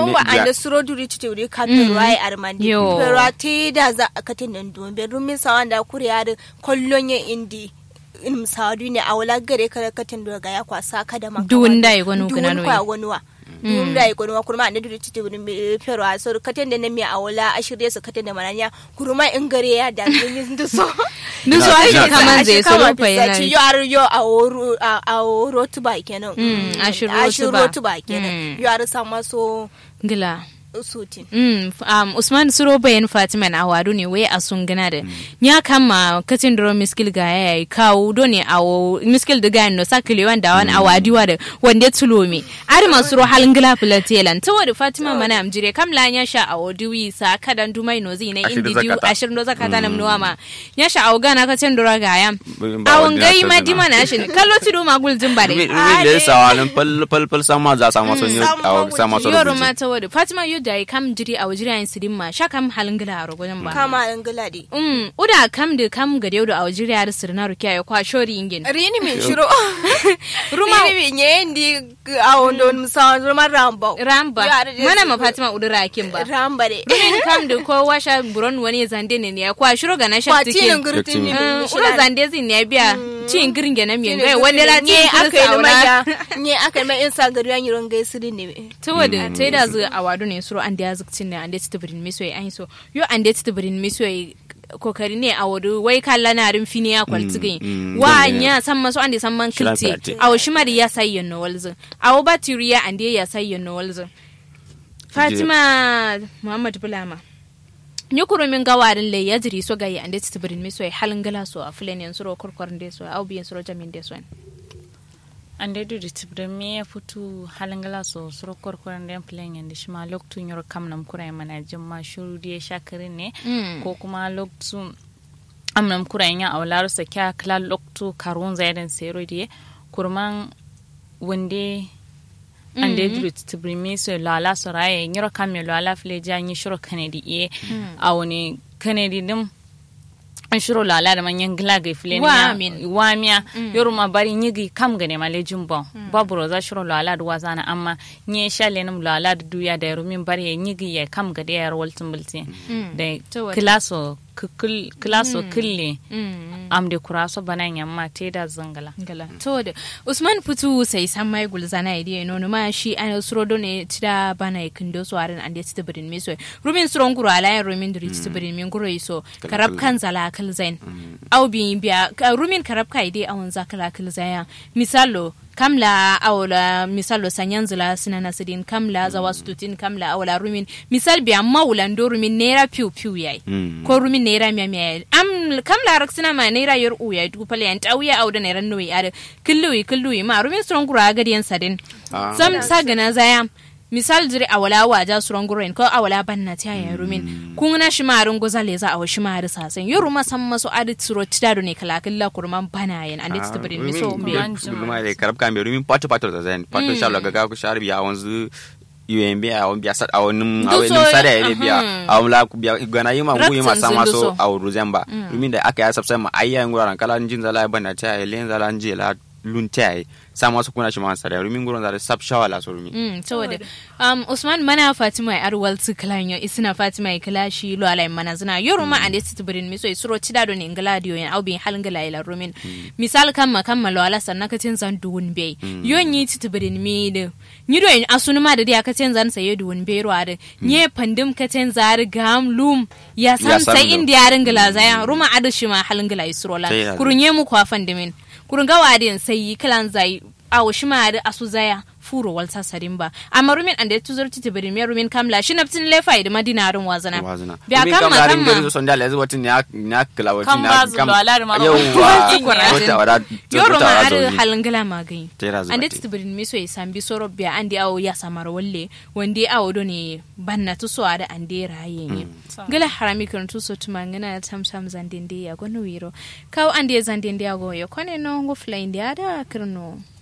yawa anda suro duri tite uri kambe ruwai armandi Yo. pero ati da za akatin nan don be rumin sawan da kuri ya kollon ya indi in sawadu ne a wala gare ka katin da ga ya kwasa ka da maka Duwun da ya gwanu gana duwun noyi. kwa gwanuwa duwun da ya gwanuwa kurma anda duri tite uri me pero a so katin da na mi a wala a shirye su katin da mananya kurma in gare ya da yin da so Nusu Na- ake na- kaman zai so rufa yana. yo ar yo a woro a a woro tuba kenan Mm, a shiro a tuba. shiro tuba kenan Mm. yo ar sama so Gila. sutin Mm, f- um, Usman Suro bayan Fatima na awadu ne wai a sun gana da ya kama katin duro miskil ga ya yi kawo do ne a wo- miskil da gani no sakile wanda wani awadi wa da wanda tulo me ari masu ro halin gila filatelan ta wadda Fatima mana amjire kam la ya sha a wadi wi sa kadan dumai no zai na Ashirin indi da diu zakata. ashirin do zakata na mnuwa ma ya sha a gana katin duro ga ya Ba a wanda wangai ya ma sani dima na shi ne kallo ti do magul jin bare rumi rumi da ya sawa nan fal fal fal sama za sama son yau a sama son yoro rubuci ma ta wadda Fatima yu da kam jiri a wajira yin sidin ma sha kam halin gila a rogonin ba kama an giladi Mm, uda kam da kam ga yau da a wajiri yar sirna rukiya ya kwa shori ingin rini min shiro Ruma- rini min ye ndi a wondo musa ruma ramba ramba Ya, da- mana ma Fatima udura kin ba ramba de Rumin kam da ko washa buron wani zande ne ne ya kwa shiro ga na sha kwati nan tikin gurtin ni Mm, ura zande zin ne biya cin girin gana miyan gai wanda wanda la ne tin aka yi kirsa ma aura ya ne aka yi ma in sa gari yan yiron gai sirri ne ta wadda ta yi da zu a wadu ne suro an da ya zukcin ne an da ta birin miso ya an so yo an da ta birin miso ya kokari ne a wadu wai kalla na rin fini ya kwalti gai mm, wa gane. nya san maso an da san man Shiran kilti fiyate. a wa shimari ya sayi yanno walzu a wa batiri ya an da ya sayi yanno walzu fatima muhammad bulama ni kuro min gawarin le ya jiri so gayi an da ta birin miso ya halin gala so a filen yan suro kurkurin da so au biyan suro jamin da so ande du ditibde mi ya futu halangala so suro korkoran den plan yande shima loktu nyor kam nam kurai mana jimma shuru die shakari ne Mm. ko kuma loktu am nam kurai nya awlaru sa kya kala loktu karun zaidan sero die kurman wande ande du ditibde mi so lala so raye nyor kam yo lala fle janyi shuro kanedi e awone kanedi dim an shiro lala da manyan gila ga filin Wa min. wamiya yoru ma bari nyigi kam gane ma lejin bon babu roza shiro lala da wazana amma nye shale nam lala da duya da yaru min bari ya nyigi ya kam gade ya waltin bulti da To wata. kilaso kikil- kilaso kille Mm. am de kuraso banan yamma te da zangala gala to da usman putu sai san mai gulzana idi no no ma shi an suro do ne tida bana kindo so aran ande tida birin mi so rumin suron guru ala yan rumin duri tida birin min guru so karab kan zala kal zain au bi biya ka- rumin karab kai dai awon zakala kal zaya misalo kamla awla misalo sanyan zula sinana sidin kamla zawa stutin kamla awla rumin misal biya maulan do rumin nera piu piu yayi Mm. ko rumin naira miya miya am kam larak sina ma naira yor uya du pale yan tawiya auda naira noyi ada killuwi killuwi ma rumin suron gura gadi yan sadin Ah. sam sagana zaya misal jiri awala waja suron gura ko awala banna ta ya rumin kun na shi marin goza le za a wa shi mari sasen yoru ma san maso adi suro tidado ne kala killa kurman bana yan ande ta birin mi so mbe Rumi da karab kan rumi pato pato da zan pato sha laga ga ku sharbi a wanzu UMB a wani biya sat a wani a wani Duso, sada ya aha. biya a wani la ku biya gana yi ma guyi ma Ratsin sama sun so duso. a wuri zamba rumi da aka ya sabsai ma ayya yin guraren kala jin zala bana ta yi len zala ji la lun ta yi sama su kuna shi ma sada rumi gurin zala sab shawala so rumi Mm, saboda um, Usman mana Fatima ya arwal su kalanyo isina Fatima ya kala shi lo alai mana zina yoru ma ande su tibirin miso isuro tida do ne ngaladio yan au bin halin gala ila rumin misal kamma kamma lo ala sanna ka tin zan duwun be yon yi tibirin mi de ni do en asunu ma da dia ka tin zan saye duwun be ro ade nye pandim ka tin zar gam lum ya Ya san san sai do. indi yarin gala zaya ruma adu shi ma halin gala isuro la Sai ya- kurunye mu kwa fandimin kurun gawa din sai kalan zai awo shi ma da asu zaya furo walta sarin ba amma rumin ande tuzur titi bari me rumin kamla shi naftin lefa da madinarin wazana wazina biya rumi kamma kam larin gari kamma son da lezu watin ya ya kala watin Kan ba zu lo ala da mara yauwa Tukura. wata wada yoro ma wata ada wada halin gala magai Tera zuba ande te. titi bari me so isambi soro biya ande awo ya samar walle wande awo do ne banna tu so ada ande raye ne gala harami kan tu so tumangana tam tam zandinde ya gono wiro kaw ande zandinde ya go yo kone no go fly inde ada kirno